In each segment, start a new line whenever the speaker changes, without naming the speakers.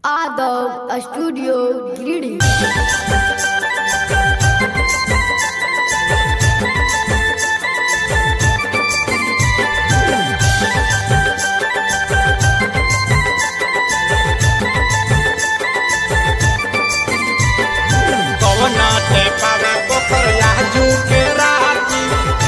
Adult Studio Greedy.
कवना ते पावे पोखरिया जू के राती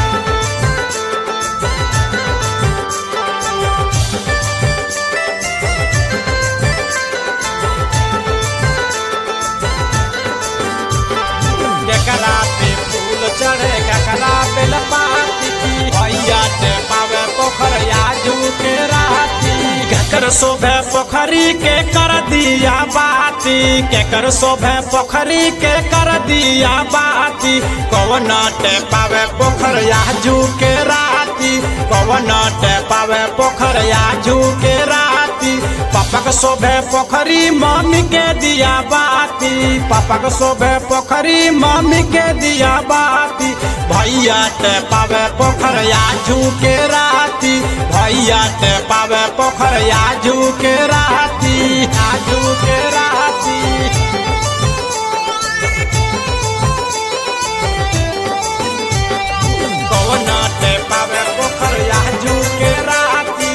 केकरा पे फूल चढ़े केकरा पे लपाती की भैया ते पावे पोखरिया जू के राती केकर शोभे पोखरी के कर दिया बाती केकर शोभे पोखरी के कर दिया बाती कौन ते पावे पोखरिया जू के राती कौन ते पावे पोखरिया जू के राती पापा के शोभे पोखरी मम्मी के दिया बाती पापा के शोभे पोखरी मम्मी के दिया बाती भैया ते पावे पोखरिया जू के राती भैया ते पावे पोखरिया जू के राती आजू के राती कौन ते पावे पोखरिया जू के राती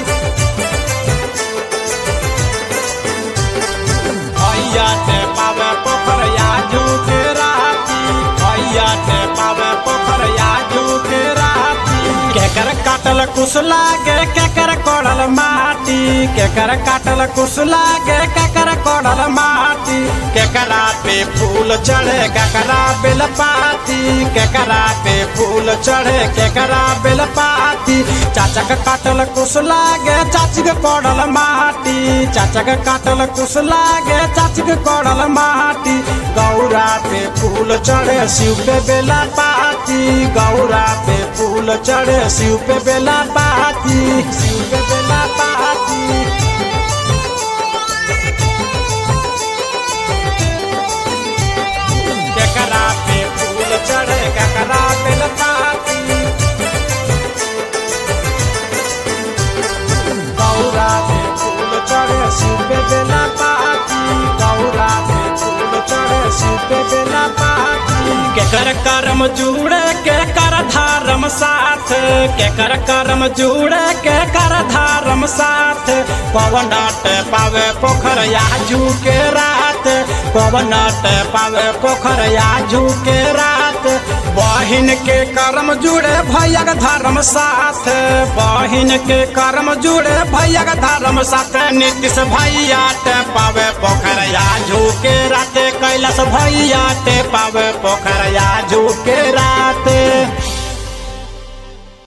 भैया ते पावे पोखरिया जू के राती भैया ते पावे पोखरिया जू के राती केकर काटल कुछ लागे केकर कोड़ल माटी केकर काटल कुछ लागे केकर कोड़ल माटी केकरा पे फूल चढ़े केकरा बेल पाती केकरा पे फूल चढ़े केकरा बेल पाती चाचा के काटल कुछ लागे चाची के कोड़ल माटी चाचा के काटल कुछ लागे चाची के कोड़ल माटी गौरा पे फूल चढ़े शिव पे बेला पाती गौरा पे फूल चढ़े शिव पे बेला पाती शिव पे बेला पाती केकरा पे फूल चढ़े केकरा पे लपाती गौरा पे फूल चढ़े शिव पे बेला पाती गौरा पे फूल चढ़े शिव पे बेला पाती केकर कर्म जुड़े के कर धर्म साथ केकर कर्म जुड़े के कर धर्म साथ पवन डाट पावे पोखर याजू के रात पवन डाट पावे पोखर याजू के रात बहिन के कर्म जुड़े भैया के धर्म साथ बहिन के कर्म जुड़े भैया के धर्म साथ नीतीश भैया ते पावे पोखर याजू के रात कैलाश भैया ते पावे पोखर याजू के